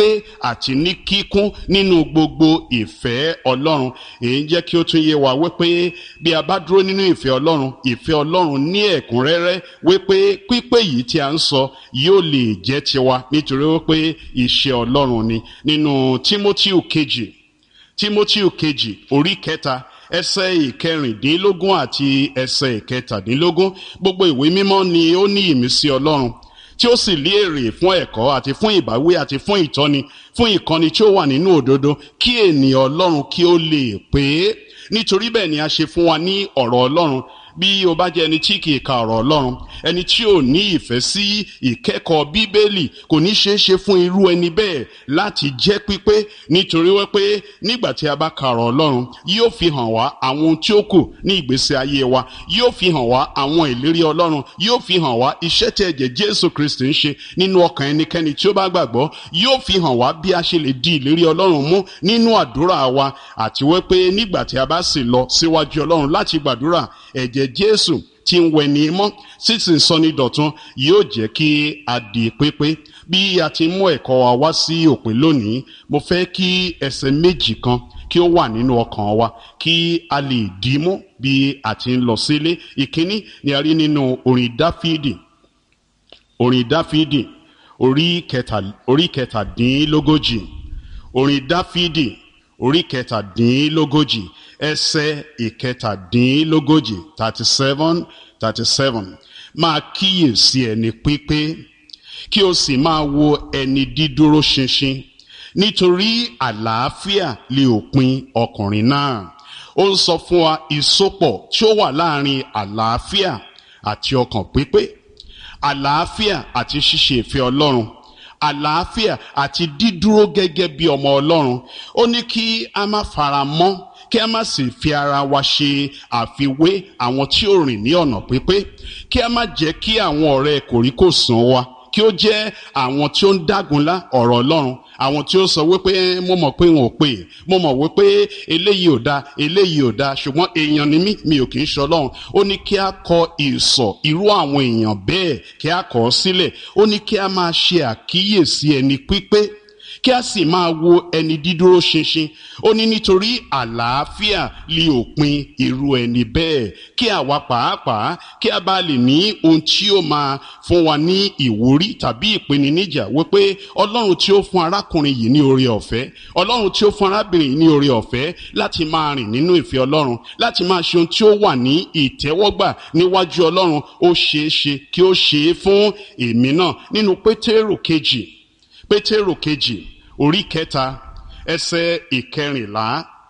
àti ní kíkún nínú gbogbo ìfẹ́ ọlọ́run èyí ń jẹ́ kí ó tún yé wa wípé bí a bá dúró nínú ìfẹ́ ọlọ́run ìfẹ́ ọlọ́run ní ẹ̀kúnrẹ́rẹ́ wípé pípé yìí tí a ń sọ yóò lè jẹ́ tiwa nítorí wípé iṣẹ́ ọlọ́run ni nínú Tímótíù kejì Tímótíù kejì orí kẹta ẹsẹ̀ ìkẹrìndínlógún àti ẹsẹ̀ ìkẹtàdínlógún gbogbo ìwé mímọ́ ni ó ní ìmísí ọlọ́run tí ó sì lé èrè fún ẹ̀kọ́ àti fún ìbáwí àti fún ìtọ́ni fún ìkọ́ni tí ó wà nínú òdodo kí ènìyàn ọlọ́run kí ó lè pé nítorí bẹ́ẹ̀ ni a ṣe fún wa ní ọ̀rọ̀ ọlọ́run bí o bá jẹ́ ẹni tí kì í ka ọ̀rọ̀ ọlọ́run ẹni tí ò ní ìfẹ́ sí ìkẹ́kọ̀ọ́ bíbélì kò ní ṣeé ṣe fún irú ẹni bẹ́ẹ̀ láti jẹ́ pípé nítorí wípé nígbà tí a bá ka ọ̀rọ̀ ọlọ́run yóò fi hàn wá àwọn ohun tí ó kù ní ìgbésí ayé wa yóò fi hàn wá àwọn ìlérí ọlọ́run yóò fi hàn wá iṣẹ́ tí ẹ̀jẹ̀ jésù kristi ń ṣe nínú ọkàn ẹnikẹ́ni tí ó bá gbàgbọ́ yóò fi hàn wá bí a ṣe lè di ìlérí ọlọ́run mú nínú àdúrà wa àti wípé nígbà tí a bá sì lọ síwájú ọlọ́run láti gbàdúrà ẹ̀jẹ̀ jésù tí ń wẹ̀ ní mọ́ sísìn sọni dọ̀tun yóò jẹ́ kí a di pépé bí a ti mú ẹ̀kọ́ wa wá sí òpin lónìí mo fẹ́ kí ẹsẹ̀ méjì kan kí ó wà nínú ọkàn wa kí a lè dì í mú bí a ti ń lọ sílé ìkíní ni a rí nínú orin dáfídì orin dáfídì orí kẹtàdínlógójì orin dáfídì orí kẹtàdínlógójì ẹsẹ̀ ìkẹtàdínlógójì thirty seven thirty seven máa kíyèsí ẹni pípé kí o sì máa wo ẹni dídúró ṣinṣin nítorí àlàáfíà lè òpin ọkùnrin náà ó ń sọ fún wa ìsopọ̀ tí ó wà láàrin àlàáfíà àti ọkàn pípé àlàáfíà àti ṣíṣe ìfẹ́ ọlọ́run àlàáfíà àti dídúró gẹ́gẹ́ bí ọmọ ọlọ́run ó ní kí a má fara mọ́ kí a má sì fi ara wa ṣe àfiwé àwọn tí ó rìn ní ọ̀nà pípé kí a má jẹ́ kí àwọn ọ̀rẹ́ kòríkòsùn wa kí ó jẹ́ àwọn tí ó ń dágunlá ọ̀rọ̀ ọlọ́run àwọn tí ó sọ wípé mo mọ̀ pé wọn ò pè mo mọ̀ wípé eléyìí ò da eléyìí ò da ṣùgbọ́n èèyàn ni mí mi ò kì í ṣe ọlọ́run ó ní kí a kọ ìsọ̀ irú àwọn èèyàn bẹ́ẹ̀ kí a kọ̀ ọ́ sílẹ̀ ó ní kí a máa ṣe àkíyèsí ẹni pípé kí a sì máa wo ẹni dídúró ṣinṣin ó ní nítorí àlàáfíà lè òpin irú ẹni bẹ́ẹ̀ kí àwa pàápàá kí a bá lè ní ohun tí ó máa fún wa ní ìwúrí tàbí ìpèníjà wípé ọlọ́run tí ó fún arákùnrin yìí ní oore ọ̀fẹ́ ọlọ́run tí ó fún arábìnrin yìí ní oore ọ̀fẹ́ láti máa rìn nínú ìfẹ́ ọlọ́run láti máa ṣe ohun tí ó wà ní ìtẹ́wọ́gbà níwájú ọlọ́run ó ṣeé ṣe kí ó ṣe é fún èmi náà nínú pétérù kejì pétérù kejì orí kẹta ẹsẹ̀ ìkẹrìnlá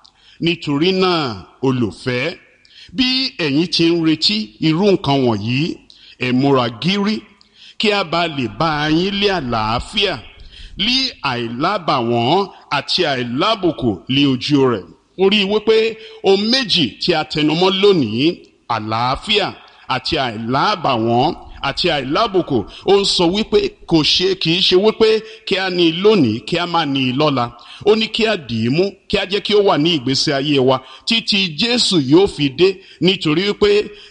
nítorí náà olùfẹ́ bí ẹ̀yin ti ń retí irú nǹkan wọ̀nyí ẹ múra gírí kí a bá lè bá yín lé àlàáfíà lé àìlábàwọ́n àti àìlábùkù lé ojú rẹ̀ orí wípé ohun méjì tí a tẹnumọ́ lónìí àlàáfíà àti àìlábàwọ́n àti àìlábùkù ó ń sọ wípé kò ṣe kì í ṣe wípé kí a ní i lónìí kí a má ní i lọ́la ó ní kí a dì í mú kí a jẹ́ kí ó wà ní ìgbésí ayé wa títí jésù yóò fi dé nítorí wípé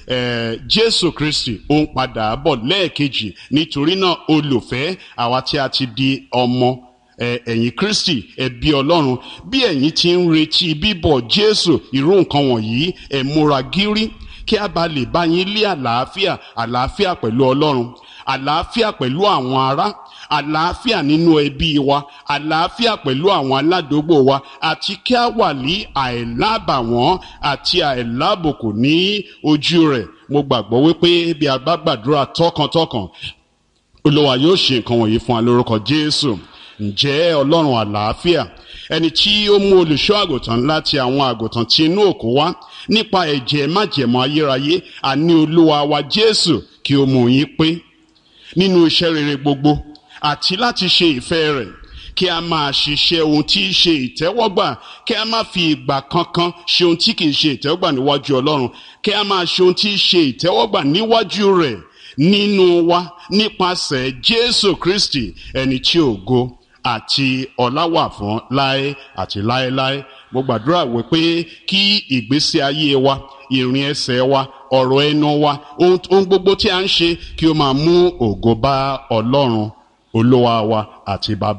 jésù kristi ó ń padà bọ̀ lẹ́ẹ̀kejì nítorí náà olùfẹ́ àwa tí a ti di ọmọ ẹ̀yin kristi ẹbí ọlọ́run bí ẹ̀yin ti ń retí bíbọ̀ jésù irú nǹkan wọ̀nyí ẹ múra gírí kí a bá lè bá yín lé àlàáfíà àlàáfíà pẹ̀lú ọlọ́run àlàáfíà pẹ̀lú àwọn ará àlàáfíà nínú ẹbí wa àlàáfíà pẹ̀lú àwọn aládùúgbò wa àti kí a wà ní àìlábàwọ́n àti àìlábùkù ní ojú rẹ̀ mo gbàgbọ́ wípé bí a bá gbàdúrà tọkàntọkàn olúwa yóò ṣe nǹkan wọ̀nyí fún wa lórúkọ jésù ǹjẹ́ ọlọ́run àlàáfíà ẹni tí ó mú olùṣọ́ àgùntàn láti àwọn àgùntàn tí inú òkú wá nípa ẹ̀jẹ̀ májẹ̀mọ́ ayérayé àní olúwa wa jésù kí ó mú yín pé nínú iṣẹ́ rere gbogbo àti láti ṣe ìfẹ́ rẹ̀ kí a máa ṣiṣẹ́ ohun tí í ṣe ìtẹ́wọ́gbà kí a máa fi ìgbà kankan ṣe ohun tí kìí ṣe ìtẹ́wọ́gbà níwájú ọlọ́run kí a máa ṣe ohun tí í ṣe ìtẹ́wọ́gbà níwájú rẹ̀ nínú wa nípasẹ̀ jésù kristi ẹni tí ògo àti ọlá wà fún láé àti láéláé mo gbàdúrà wípé kí ìgbésí ayé wa ìrìn ẹsẹ̀ wa ọ̀rọ̀ ẹnu wa ohun gbogbo tí a ń ṣe kí ó máa mú ògo bá ọlọ́run olúwa wa àti bàbá.